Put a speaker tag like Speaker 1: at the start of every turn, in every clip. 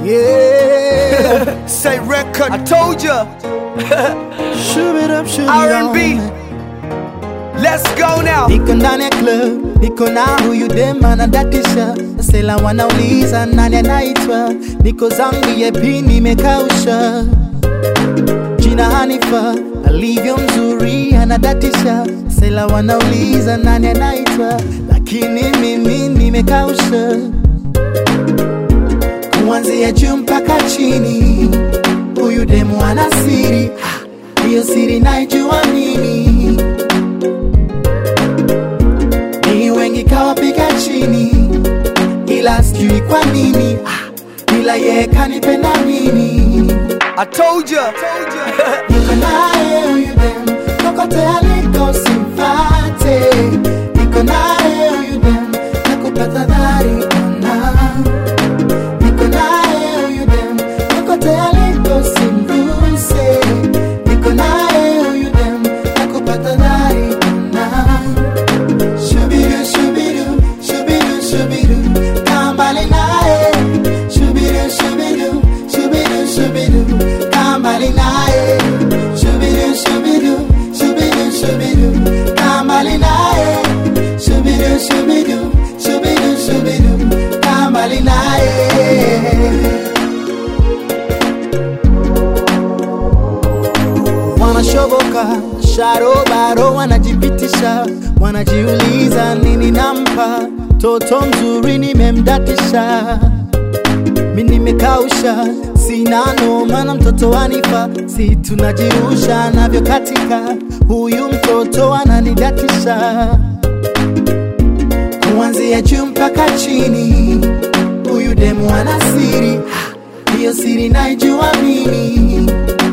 Speaker 1: Yeah.
Speaker 2: Say record. I told ya.
Speaker 1: Shove it up, shove it
Speaker 2: R&B.
Speaker 1: on.
Speaker 2: Let's go now.
Speaker 1: Niko ndani ya club, niko na huyu dem anadatisha, sela wanauliza nani anaitwa, niko zangu yepi nimekausha, jina Hanifa alivyo mzuri anadatisha, sela wanauliza nani anaitwa, lakini mimi nimekausha, kuanzia juu mpaka chini, huyu demu ana siri, Ah, hiyo siri naijua mimi ni wengi kawapiga chini, ila sijui kwa nini, ah, ila yeye kanipenda mimi.
Speaker 2: I told ya.
Speaker 1: Niko naye huyu dem, kokote aliko simfate. Niko naye huyu dem, nakupata dhari ona. Niko naye huyu dem, kokote aliko simguse. Niko naye huyu dem, nakupata dhari ona. Shubidu, shubidu, shubidu, shubidu, kaa mbali naye. Shubidu, shubidu, shubidu, shubidu, kaa mbali naye. Shubidu, shubidu, shubidu, shubidu, kaa mbali naye. Shubidu, shubidu, shubidu, shubidu, kaa mbali naye. wanashoboka sharobaro wanajipitisha wanajiuliza nini nampa toto mzuri nimemdatisha mi nimekausha sina noma na mtoto wanifa si tunajirusha navyo katika huyu mtoto ananidatisha kuanzia juu mpaka chini huyu demu ana siri Ah, hiyo siri naijua mimi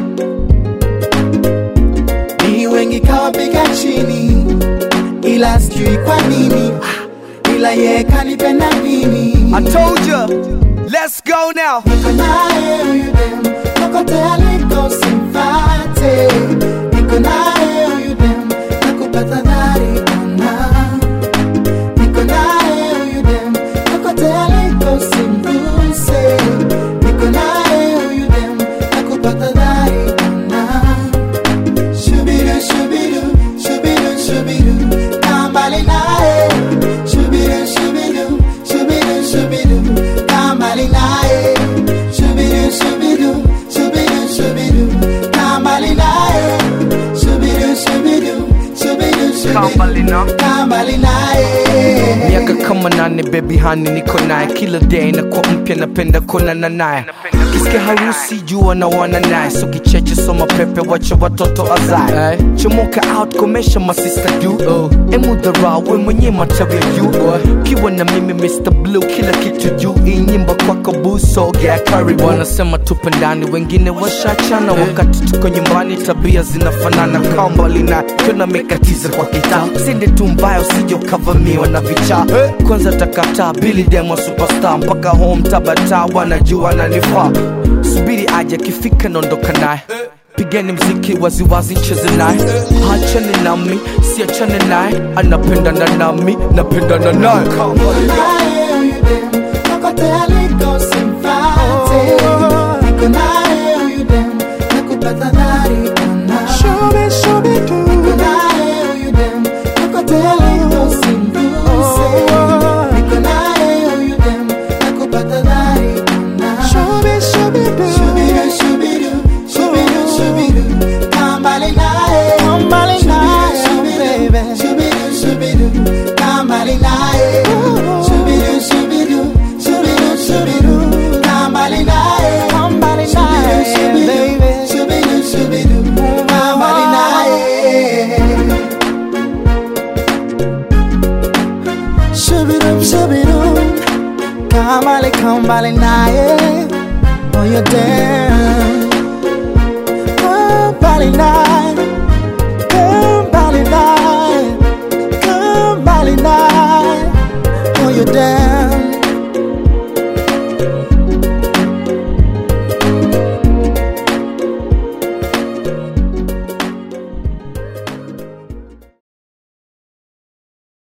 Speaker 1: ni wengi kawapiga chini, ila sijui kwa nini, ah, ila yeye kanipenda mimi.
Speaker 2: I told ya. Let's go now.
Speaker 1: Niko naye huyu dem, kokote aliko simfate. Niko naye huyu dem, nakupata dhari ona. Niko naye huyu dem, kokote aliko simguse. Niko naye huyu dem, nakupata dhari ona. Shubidu, shubidu, shubidu, shubidu, kaa mbali naye. Shubidu, shubidu, shubidu, shubidu, kaa mbali naye. Shubidu, shubidu, shubidu, shubidu, kaa mbali naye. Shubidu, shubidu, shubidu,
Speaker 2: Kaa mbali na.
Speaker 1: shubidu, kaa mbali naye.
Speaker 2: miaka kama nane baby hani niko naye kila day nakuwa mpya napenda kuonana naye kisikia harusi jua na wana naye so kicheche soma pepe wacha watoto azae chomoka out komesha masista du oh. emudhara we mwenye matawi ya juu kiwa na mimi Mr. Blue kila kitu juu hii nyimbo kwako busogea karibu wanasema tupendani wengine washachana wakati tuko nyumbani tabia zinafanana kambali na tuna mikatiza kwa kitaa sinde tu mbaya usije ukavamiwa na vichaa kwanza takataa bili demo superstar mpaka home tabata wanajua nanifaa subiri aje akifika naondoka naye pigeni mziki waziwazi cheze naye hachane nami siachane naye anapendana nami napendana naye
Speaker 1: naye huyu dem, kokote aliko simfate. Niko naye huyu dem, nakupata dhari ona. Niko naye huyu dem, kokote aliko simguse. Niko naye huyu dem, nakupata dhari ona. Shubidu, shubidu, shubidu, shubidu, kaa mbali naye. Shubidu, shubidu, shubidu, kaa mbali naye. Shubidu, shubidu, shubidu, shubidu, kaa mbali naye. Shubidu, shubidu, shubidu, shubidu, kaa mbali naye. Shubidu, shubidu, kaa mbali, kaa mbali naye. Oh, you're down. Kaa mbali naye. Kaa mbali naye. Kaa mbali naye. Oh, you're down.